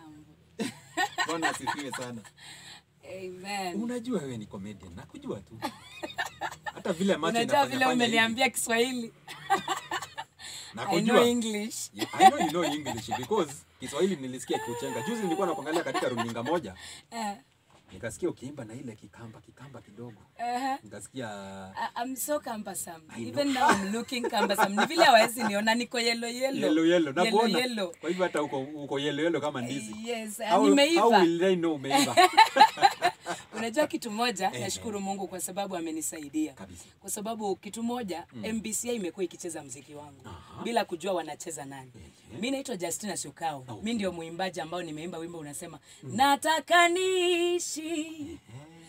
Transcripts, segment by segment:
kitambo. Bwana asifiwe sana. Amen. Unajua wewe ni comedian, nakujua tu. Hata vile macho Unajua inafanya vile fanya hivi. umeniambia Kiswahili. I know Nakujua. English. Yeah, I know you know English because Kiswahili nilisikia kuchenga. Juzi nilikuwa nakuangalia katika runinga moja, Eh, nikasikia ukiimba na ile kikamba kikamba kidogo. eh. Nikasikia I- I'm so cumbersome. I know. Even now I'm looking cumbersome. Ni vile hawezi niona niko yellow yellow. yellow yellow. Yellow Nakuona. yellow. Kwa hivyo hata uko uko yellow yellow kama ndizi. Yes, How, how nimeiva. will they know umeiva? Unajua kitu moja, Eh, nashukuru Mungu kwa sababu amenisaidia. Kabisa. Kwa sababu kitu moja, MBCI imekuwa ikicheza mziki wangu bila kujua wanacheza nani. Mi naitwa Justina Shukao. Mi ndio mwimbaji ambao nimeimba wimbo unasema nataka niishi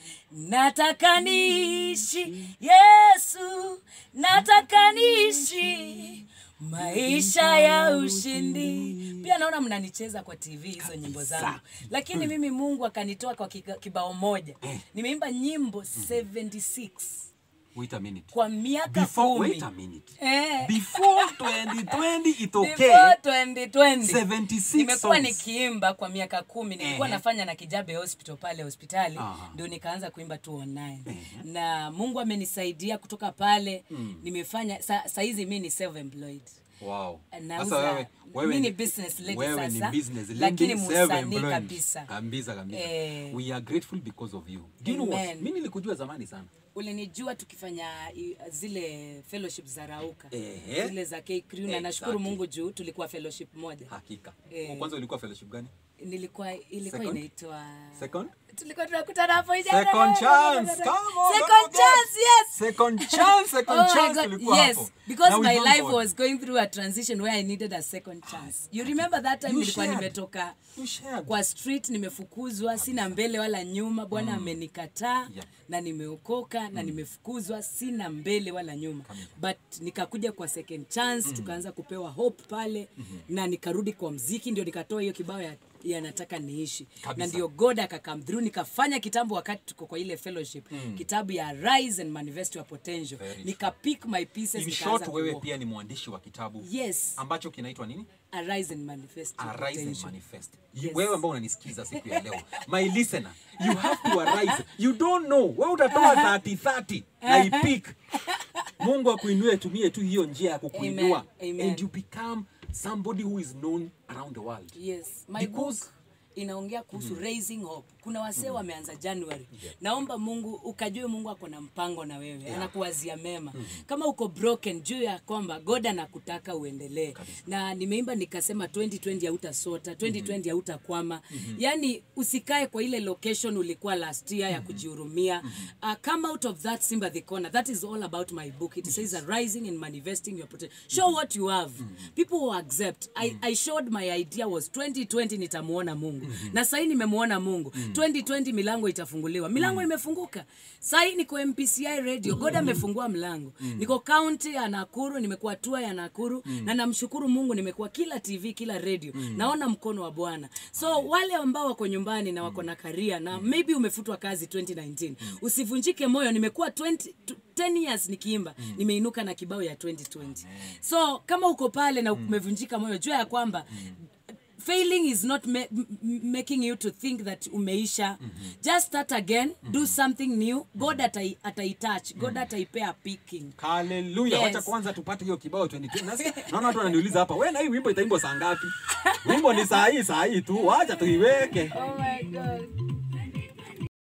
nataka niishi Yesu, nataka niishi maisha ya ushindi. Pia naona mnanicheza kwa TV hizo nyimbo zangu, lakini mimi Mungu akanitoa kwa kika- kibao moja. Nimeimba nyimbo 76 Wait a minute. kwa miaka Before kumi. wait a minute. Eh. Before 2020 itokee. Before 2020 76 nimekuwa songs. nikiimba kwa miaka kumi nilikuwa Ehe. nafanya na kijabe hospital pale hospitali Aha. ndio nikaanza kuimba tu online na mungu amenisaidia kutoka pale nimefanya sa, saizi mi ni self employed Wow. Nauza- Sasa wewe wewe mi ni ni- business lady wewe sasa, ni business lady, lakini musanii self-employed. kabisa. Kabisa kabisa. Eh. We are grateful because of you. Do you know what? Amen. Mimi nilikujua zamani sana. ulinijua tukifanya i- zile fellowship za rauka Ehe. zile za K Crew, na nashukuru Exactly. mungu juu tulikuwa fellowship moja Hakika. Eh. Kwanza ulikuwa fellowship gani? nilikuwa ilikuwa Second? inaitwa Second? tulikuwa tunakutana hapo jana. Second chance. Come on. Second don't forget. chance, yes. Second chance, second Oh my chance God, tulikuwa yes, hapo. because Now we my thank life God. was going through a transition where I needed a second chance. You remember that time You nilikuwa shared. nimetoka You shared. kwa street nimefukuzwa, sina mbele wala nyuma. Bwana amenikataa Yeah. na nimeokoka na nimefukuzwa, sina mbele wala nyuma, but nikakuja kwa second chance, tukaanza kupewa hope pale na nikarudi kwa mziki, ndio nikatoa hiyo kibao ya ya nataka niishi Kabisa. na ndio god akakam through nikafanya kitambo wakati tuko kwa ile fellowship kitabu ya rise and manifest your potential Very nika pick my pieces In nikaanza short, wewe kuwalk. pia ni mwandishi wa kitabu yes ambacho kinaitwa nini? arise and manifest your arise and potential. manifest You- Yes. wewe ambao unanisikiza siku ya leo my listener you have to arise you don't know wewe utatoa 30 30 na ipik mungu akuinue tumie tu hiyo njia ya kukuinua Amen. Amen. and you become somebody who is known around the world yes my Because- book inaongea kuhusu raising hope kuna wasee wameanza january naomba mungu ukajue mungu ako na mpango na wewe anakuwazia mema kama uko broken juu ya kwamba god anakutaka uendelee na nimeimba nikasema 2020 hautasota 2020 hautakwama yani usikae kwa ile location ulikuwa last year ya kujihurumia uh, come out of that sympathy corner that is all about my book it says arising and manifesting your potential show what you have people will accept I, I showed my idea was 2020 nitamuona mungu na sahii nimemuona mungu 2020 milango itafunguliwa milango imefunguka sahii niko mpci radio god amefungua mlango niko kaunti ya nakuru nimekuwa tua ya nakuru na namshukuru mungu nimekuwa kila tv kila radio naona mkono wa bwana so wale ambao wako nyumbani na wako na karia na maybe umefutwa kazi 2019 usivunjike moyo nimekuwa 20 tu- 10 years nikiimba nimeinuka na kibao ya 2020 so kama uko pale na umevunjika moyo jua ya kwamba failing is not ma m- m- making you to think that umeisha just start again do something new god atai- ataitouch god ataipea picking haleluya Yes. wacha kwanza tupate hiyo kibao 22 nasikia naona watu wananiuliza hapa wewe na hii wimbo itaimbwa saa ngapi wimbo ni saa hii saa hii tu wacha tuiweke oh my god